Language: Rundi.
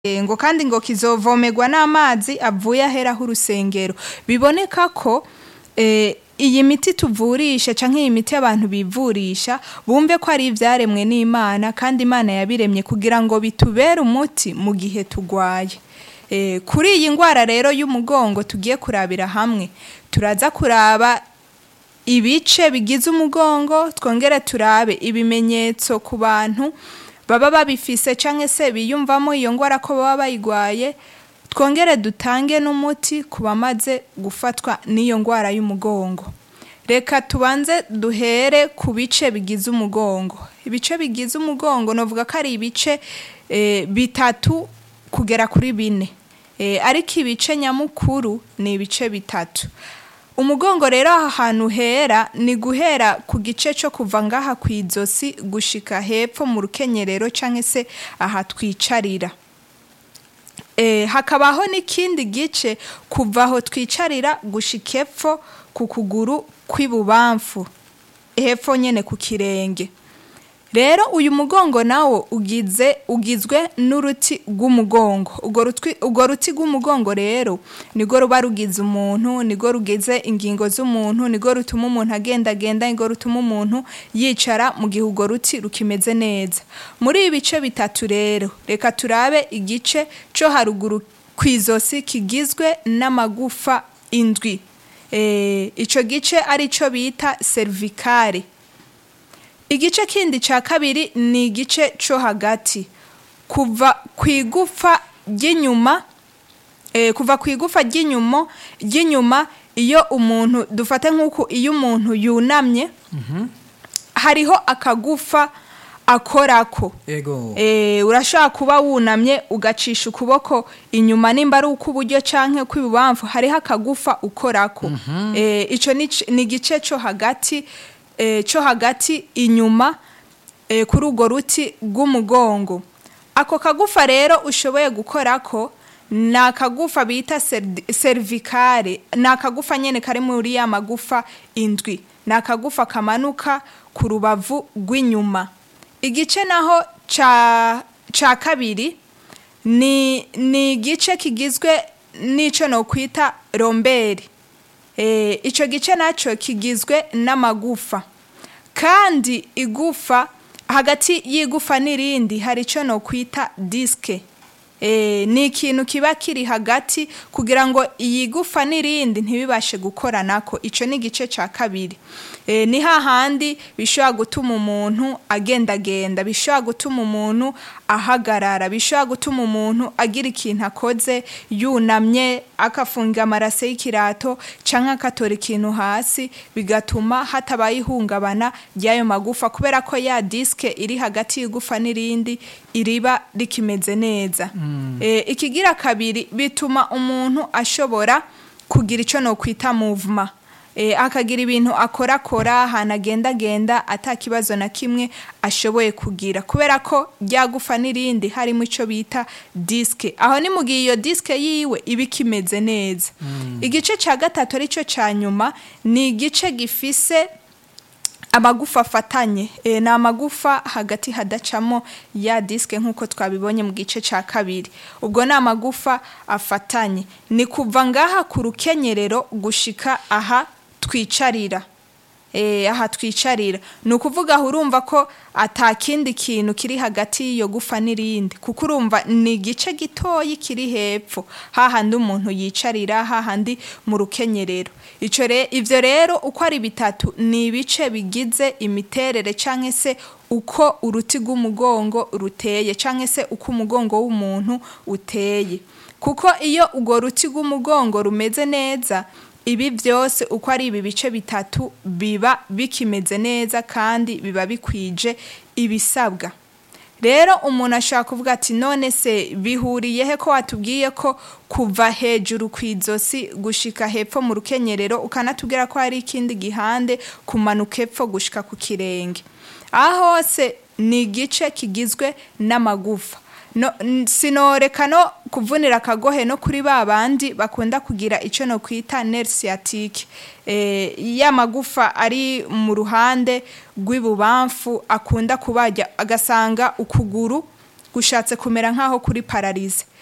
Eh, ngo kandi ngo kizovomerwa n'amazi avuye aheraho urusengero biboneka ko eh, iyi miti tuvurisha canke iyi miti abantu bivurisha bumve ko ari ivyaremwe n'imana kandi imana yabiremye kugira ngo bitubere umuti mu gihe tugwaye eh, kuri iyi ngwara rero y'umugongo tugiye kurabira hamwe turaza kuraba ibice bigize umugongo twongere turabe ibimenyetso ku bantu baba babifise canke se biyumvamo iyo ngwara ko baba bayigwaye twongere dutange n'umuti ku bamaze gufatwa n'iyo ngwara y'umugongo reka tubanze duhere ku bice bigize umugongo ibice bigize umugongo novuga ko ari ibice eh, bitatu kugera kuri bine eh, ariko ibice nyamukuru ni ibice bitatu umugongo rero aha hantu hera ni guhera ku gice cyo kuva ngaha ku izosi gushika hepfo mu rukenyerero canke se aha twicarira e, hakabaho n'ikindi gice kuva aho twicarira gushika epfo ku kuguru kw'ibubamfu hepfo nyene ku kirenge rero uyu mugongo nawo ugize ugizwe n'uruti rw'umugongo urwo rutwi- urwo ruti rw'umugongo rero nirwo ruba rugize umuntu nirwo rugize ingingo z'umuntu nirwo rutuma umuntu agendagenda nirwo rutuma umuntu yicara mu gihe urwo ruti rukimeze neza muri ibi bice bitatu rero reka turabe igice cyo haruguru ku izosi kigizwe n'amagufa indwi Eh, ico gice ari cyo bita cervicale igice kindi cya kabiri ni igice cyo hagati kuva ku igufa ry'inyuma eh, kuva ku igufa ry'inyuma ry'inyuma iyo umuntu dufate nk'uku iyo umuntu yunamye hariho akagufa akorako ego Eh, urashobora kuba wunamye ugacisha ukuboko inyuma nimba ari ukw'iburyo canke kw'ibubamfu hariho akagufa ukorako Eh, ico ni c- ni igice co hagati eh, co hagati inyuma eh, kuri urwo ruti rw'umugongo ako kagufa rero ushoboye gukorako ni akagufa bita serdi- cervicale ni akagufa nyene kari muri ya magufa indwi ni akagufa kamanuka ku rubavu rw'inyuma igice naho ca ca kabiri ni ni igice kigizwe n'ico nokwita romberi e, ico gice naco kigizwe n'amagufa kandi igufa hagati y'igufa n'irindi hari ico nokwita diske e, ni ikintu kiba kiri hagati kugira ngo iyi gufa n'irindi ntibibashe gukoranako ico ni igice ca kabiri e, ni hahandi bishobora gutuma umuntu agendagenda bishobora gutuma umuntu ahagarara bishobora gutuma umuntu agira ikintu akoze yunamye akafunga amarase y'ikirato canke akatora ikintu hasi bigatuma hatabaye ihungabana ry'ayo magufa kubera ko ya diske iri hagati y'igufa n'irindi iriba rikimeze neza e, ikigira kabiri bituma umuntu ashobora kugira ico nokwita movement e, akagira ibintu akorakora ahantu agendagenda ata kibazo na kimwe ashoboye kugira kubera ko ryagufa n'irindi harimo ico bita diske aho ni mu gihe iyo diske yiwe iba ikimeze neza igice ca gatatu arico ca nyuma ni igice gifise amagufa afatanye e, ni amagufa hagati hadacamo ya diske nk'uko twabibonye mu gice cya kabiri ubwo ni amagufa afatanye ni kuva ngaha ku rukenyerero gushika aha twicarira e, aha twicarira ni ukuvuga aho urumva ko ata kindi kintu kiri hagati y'iyo gufa n'irindi kuko urumva ni igice gitoyi kiri hepfo hahandi umuntu yicarira hahandi mu rukenyerero ico re, ivyo rero uko ari bitatu ni ibice bigize imiterere canke se uko uruti rw'umugongo ruteye canke se uko umugongo w'umuntu uteye kuko iyo urwo ruti rw'umugongo rumeze neza ibi byose uko ari ibi bice bitatu biba bikimeze neza kandi biba bikwije ibisabwa rero umuntu ashobora kuvuga ati none se bihuriye he ko watubwiye ko kuva hejuru ku izosi gushika hepfo mu rukenyerero ukanatubwira ko hari ikindi gihande kumanuka epfo gushika ku kirenge aha hose ni igice kigizwe n'amagufa no, n- sinoreka no kuvunira akagohe no kuri ba bandi bakunda kugira icyo no kwita nerve sciatique eh, ya magufa ari mu ruhande rw'ibubamfu akunda kubajya agasanga ukuguru gushatse kumera nk'aho kuri pararize